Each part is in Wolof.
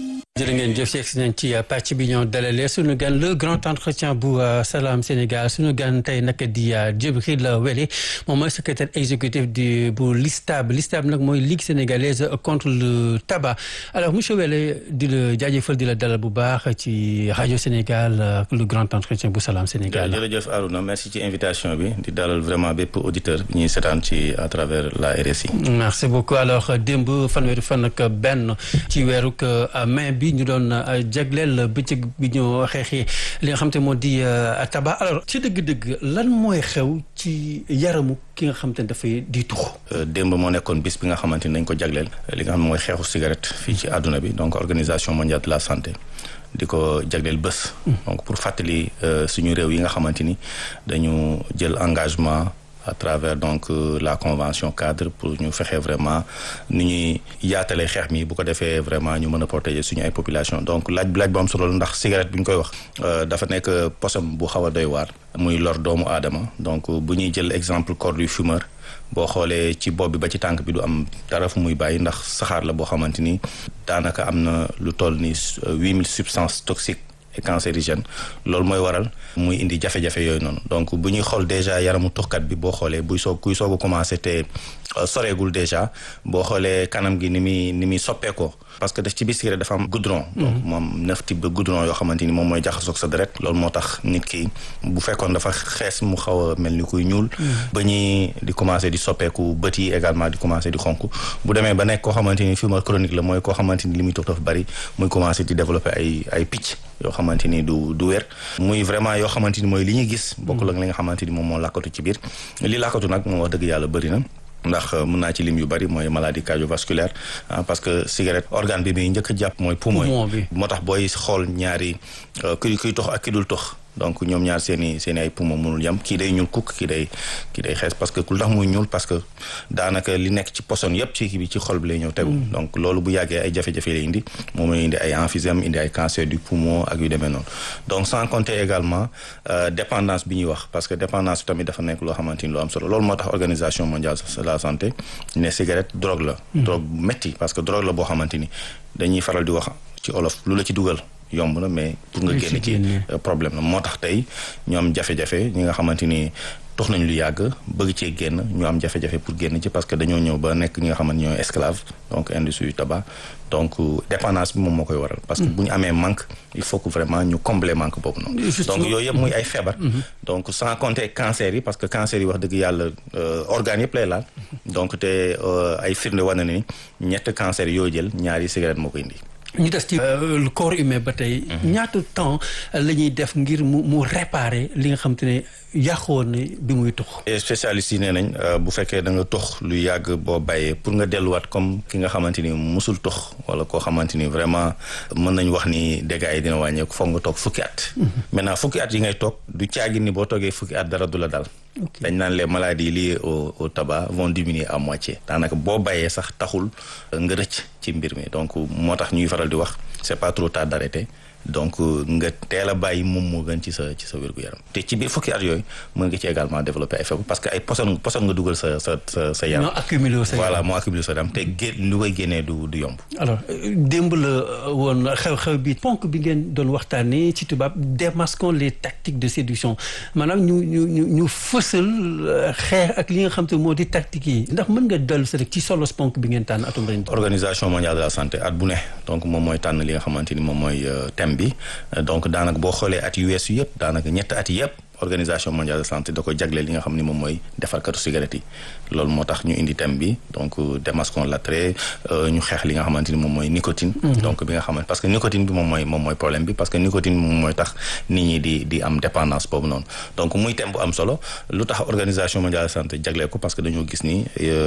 jërë ngeen jëf si nañ ci pàcc bi ñoo dalalee suñu gan le grand entretien bu Salam Sénégal suñu gan tey nag di Djibril Welle moom mooy secrétaire exécutif du bu LISTAB LISTAB nag mooy Ligue sénégalaise contre le tabac alors monsieur Welle di la jaajëfal di la dalal bu baax ci rajo Sénégal le grand entretien bu Salam Sénégal. jërëjëf Arouna merci ci invitation bi di dalal vraiment bépp auditeur bi ñuy seetaan ci à travers la RSI. merci beaucoup alors démb fanweeri fan ak benn ci weeru mai bi ñu doon jagleel bëccëg bi ñu xeexee li nga xam te moo di tabac alors ci dëgg-dëgg lan mooy xew ci yaramu ki nga xam te ne dafay di tux démb moo nekkoon bis bi nga xamante ni dañ ko jagleel li nga xam ne mooy xeexu cigarette fii ci àdduna bi donc organisation mondiale de la santé di ko jagleel bés donc pour fàttali suñu réew yi nga xamante ni dañu jël engagement à travers donc la convention cadre pour ñu fexe vraiment ni ñuy yaatalee xeex mi bu ko defee vraiment ñu mën a protéger suñu ay population donc laaj bi laaj bu am solo la ndax cigarette bu ñu koy wax dafa nekk posom bu xaw a doy waar muy lor doomu aadama donc bu ñuy jël exemple corps du fumeur boo xoolee ci bopp bi ba ci tànk bi du am dara fu muy bàyyi ndax saxaar la boo xamante ni daanaka am na lu toll ni huit mille substances toxiques et cancérigène loolu mooy waral muy indi jafe-jafe yooyu noonu donc bu ñuy xool déjà yaramu tuxkat bi boo xoolee buy soog kuy soog a commencé te soreegul déjà boo xoolee kanam gi ni muy ni muy soppeekoo parce que daf ci biir cigarette dafa am goudron donc moom neuf type de goudron yoo xamante ni moom mooy jaxasoog sa deret loolu moo tax nit ki bu fekkoon dafa xees mu xaw a mel ni kuy ñuul ba ñuy di commencé di soppeeku bët yi également di commencé di xonk bu demee ba nekk koo xamante ni fumeur chronique la mooy koo xamante ni li muy tux dafa bari muy commencé di développer ay ay picc yoo xamante ni du du wér muy vraiment yoo xamante ni mooy li ñuy gis bokkul ak li nga xamante ni moom moo làkkatu ci biir li làkkatu nag moom wax dëgg yàlla bëri na ndax mën naa ci lim yu bari mooy maladie cardiovasculaire parce que cigarette organe bi muy njëkk a jàpp mooy poumon bi moo tax booy xool ñaari kuy kuy tox ak ki dul tox donc ñoom ñaar seen i seen i ay poumon mënul yam kii day ñuul kukk kii day kii day xees parce que lu tax muy ñuul parce que daanaka li nekk ci poson yépp ci kii bi ci xol bi lay ñëw tegu donc loolu bu yàggee ay jafe-jafe lay indi moom mooy indi ay emphysème indi ay cancer du poumon ak yu demee noonu donc sans compter également dépendance bi ñuy wax parce que dépendance bi tamit dafa nekk loo xamante ni lu am solo loolu moo tax organisation mondiale de la santé ne cigarette drogue la drogue bu métti parce que drogue la boo xamante ni dañuy faral di wax ci olof lu la ci dugal yomb na mais pour nga génn ci problème la moo tax tey ñu am jafe-jafe ñi nga xamante ni tox nañ lu yàgg bëgg cee génn ñu am jafe-jafe pour génn ci parce que dañoo ñëw ba nekk ñi nga xamante ñooy esclave donc industrie du tabac donc dépendance bi moom moo koy waral parce que bu ñu amee manque il faut que vraiment ñu combler manque boobu noonu donc yooyu yëpp muy ay feebar donc sans compter cancer yi parce que cancer yi wax dëgg yàlla organes yëpp lay laal donc te ay firnde war na ni ñett cancer yoo jël ñaari cigarette moo koy indi ñu des ci le corps humain ba tey ñaata temps la ñuy def ngir mu mu réparer li nga xam te ne yàqoon ne bi muy tux spécialistes yi nee nañ bu fekkee da nga tux lu yàgg boo bàyyee pour nga delluwaat comme ki nga xamante ni musul tux wala koo xamante ni vraiment mën nañ wax ni dégâts yi dina wàññeeku foog nga toog fukki at maintenant fukki at yi ngay toog du caagi ni boo toogee fukki at dara du la dal dañ naan les maladies liées au au tabac vont diminuer à moitié daanaka boo bàyyee sax taxul nga rëcc ci mbir mi donc moo tax ñuy faral di wax c'est pas trop tard d'arrêter donc nga teel a bàyyi moom moo gën ci sa ci sa wér-gu-yaram te ci biir fukki at yooyu mën nga ci également développer ay feebar parce que ay poson poson nga dugal sa sa sa sa yaram. moo accumulé sa voilà moo accumulé sa yaram te gé lu koy génnee du du yomb. alors démb la woon xew-xew bi ponk bi ngeen doon waxtaanee ci tubaab démasquons les tactiques de séduction maanaam ñu ñu ñu ñu fësal xeex ak li nga xam te moo di tactique yi ndax mën nga dellu si rek ci solos ponk bi ngeen tànn atum ren. organisation mondiale de la santé at bu ne donc moom mooy tànn li nga xamante ni moom mooy thème bi donc daanaka boo xoolee at yu weesu yëpp daanaka ñett at yëpp organisation mondiale de santé da ko jagleel li nga xam ni moom mooy defarkatu cigarette yi loolu moo tax ñu indi thème bi donc démasquons l'attrait ñu xeex li nga xamante ni moom mooy nicotine donc bi nga xamante parce que nicotine bi moom mooy moom mooy problème bi parce que nicotine bi moom mooy tax nit ñi di di am dépendance boobu noonu donc muy thème bu am solo lu tax organisation mondiale de santé jagleel ko parce que dañoo gis ni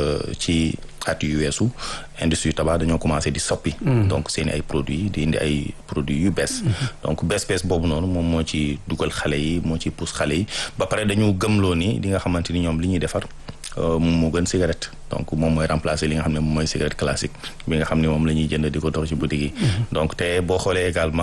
ci at yu weesu industrie tabac dañoo commencé di soppi donc seeni ay produits di indi ay produits yu bees donc bees bees boobu noonu moom moo ci dugal xale yi moo ci pousse xale yi ba pare dañu gëmloo ni li nga xamante ni ñoom li ñuy defar moom moo gën cigarette donc moom mooy remplacer li nga xam ne moom mooy cigarette classique bi nga xam ne moom la ñuy jënd di ko dox ci boutique yi donc te boo xoolee également